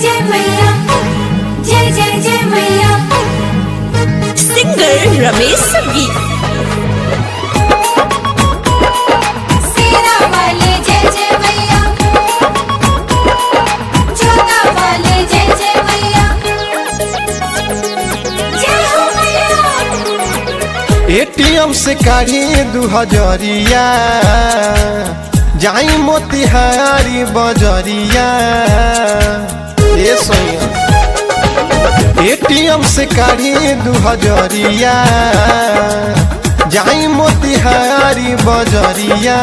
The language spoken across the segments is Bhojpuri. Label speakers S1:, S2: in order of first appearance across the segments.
S1: जय मैया जय जय जय मैया
S2: सिंगर रमेश संगीत
S1: सेरा वाले जय जय मैया जोता वाले जय जय मैया जय हो मैया
S3: एटीएम से काढ़ी दू हजरिया जाई मोतिहारी बजरिया ए सोया एटीएम से काढ़ी दू हजरिया जाई मोतिहारी बजरिया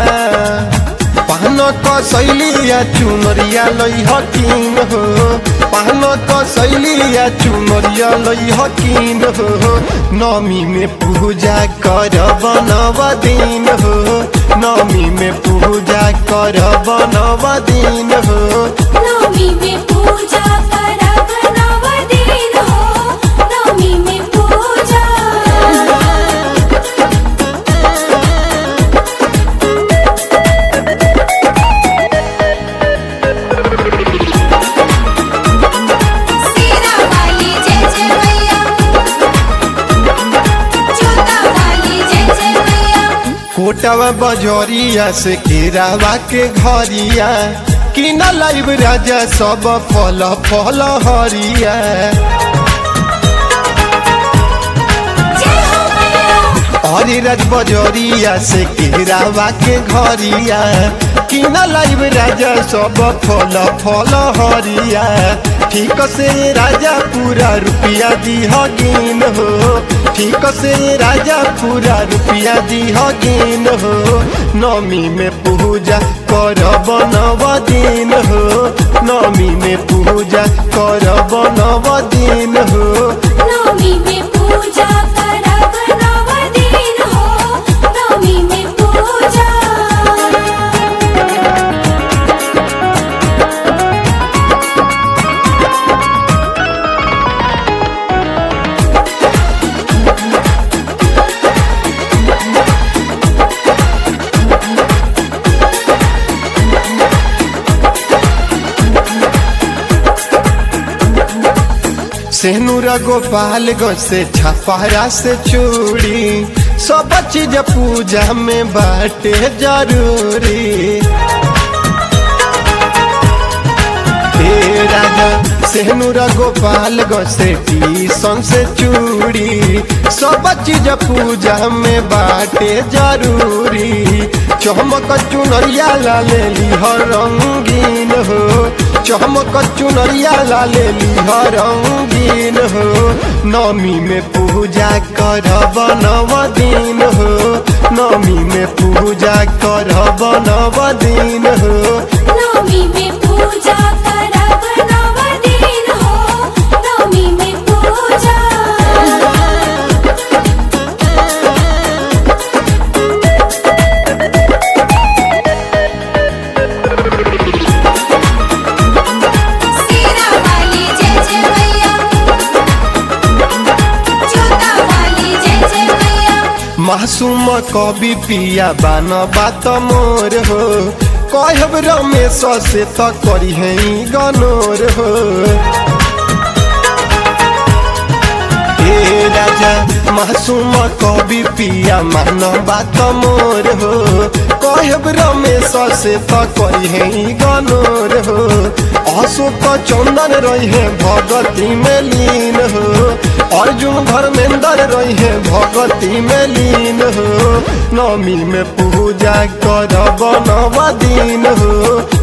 S3: पान कसैलिया चुनरिया लई हकीन हो पान कसैलिया चुनरिया लई हकीन हो नमी में पूजा कर बनव दिन हो नमी में पूजा कर बनव दिन हो
S1: नवमी में पूजा करब नव दिन हो नवमी में पूजा सेरा वाली जय जय मैया जोता वाली जय जय मैया
S3: कोटवा बजरिया से केरावा के घरिया कि न लाइब राजा सब फल फल हरिया
S1: जय हो मैया
S3: हरी राज बजरिया से केरावा के घरिया कि न लाइब राजा सब फल फल हरिया ठीक से राजा पूरा रुपया दीह गिन हो ठीक से राजा पूरा रुपया दीह गिन हो नमी में पूजा कर बनव दिन हो नमी में पूजा कर बनव दिन हो
S1: नवमी में पूजा करब नव दिन हो नवमी में पूजा
S3: सेनुरा गोपालगंज से छपारा से चूड़ी सब चीज पूजा में बाटे जरूरी हे राजा सेनुरा गोपालगंज से टीसन से चूड़ी सब चीज पूजा में बाटे जरूरी चमक चुनरिया ला लेली हर रंगीन हो चमक चुनरिया ला लेली हर रंगीन हो नमी में पूजा कर बनव दिन हो नमी में पूजा कर बनव दिन हो
S1: नवमी में पूजा करब नव दिन हो नवमी में पूजा सेरा वाली जय जय मैया जोता वाली जय जय मैया
S3: मासूम कवि पिया बान बात मोर हो कहब रमेश से त करी है गनोर हो हे राजा मासूम कवि पिया मान बात मोर हो कहब रमेश से त करी है गनोर हो अशोक चंदन रही है भगती में लीन हो अर्जुन धर्मेंद्र रही है भगती में लीन हो नमी में पूजा कर बनव दिन हो